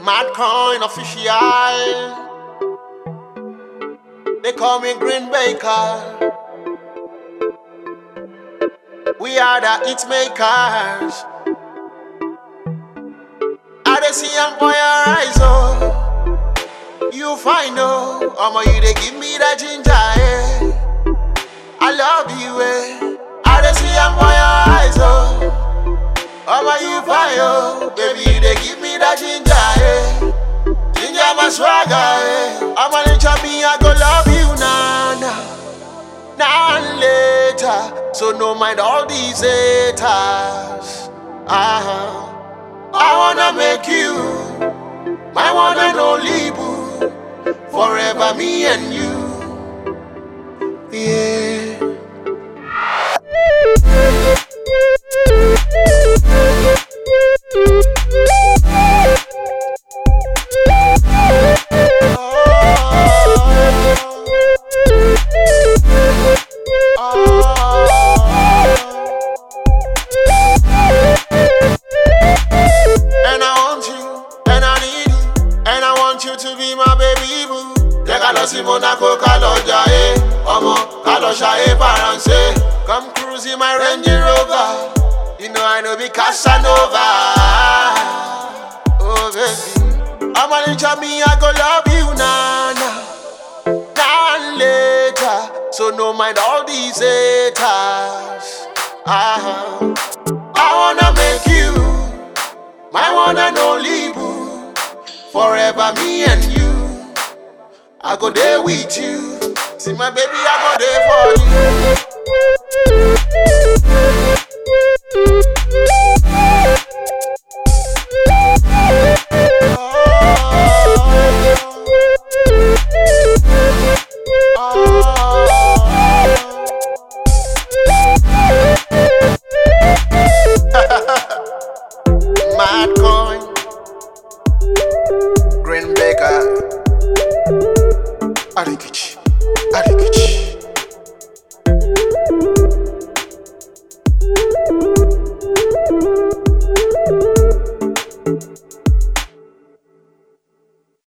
Mad Coin official. They call me Green Baker. We are the hit makers. I dey see am for your eyes, oh. You find oh, Omo you dey give me that ginger, eh. I love you, eh. I dey see am for your eyes, oh. Omo you fine, oh. Baby you dey give me that ginger, eh. Ginger my swagger, eh. Omo nature me, I go love you, nah, nah. Now and later, so no mind all these haters. Uh-huh. I wanna make you my one and only boo, forever me and you. Yeah. And I want you, and I need you, and I want you to be my baby boo. Jẹ́ ká lọ sí Monaco, ká lọ jayé, ọmọ ká lọ ṣayé Faransé. Come cruise in my Range Rover, you know I know be Casanova. Oh baby, ọmọ níjọ́ mi, I go love you na na. Now and later, so no mind all these haters. Uh-huh. I wanna make you my one and only boo, forever me and you. I go there with you. See my baby, I go there for you. Mad coin, Green Baker, Adikichi, Adikichi.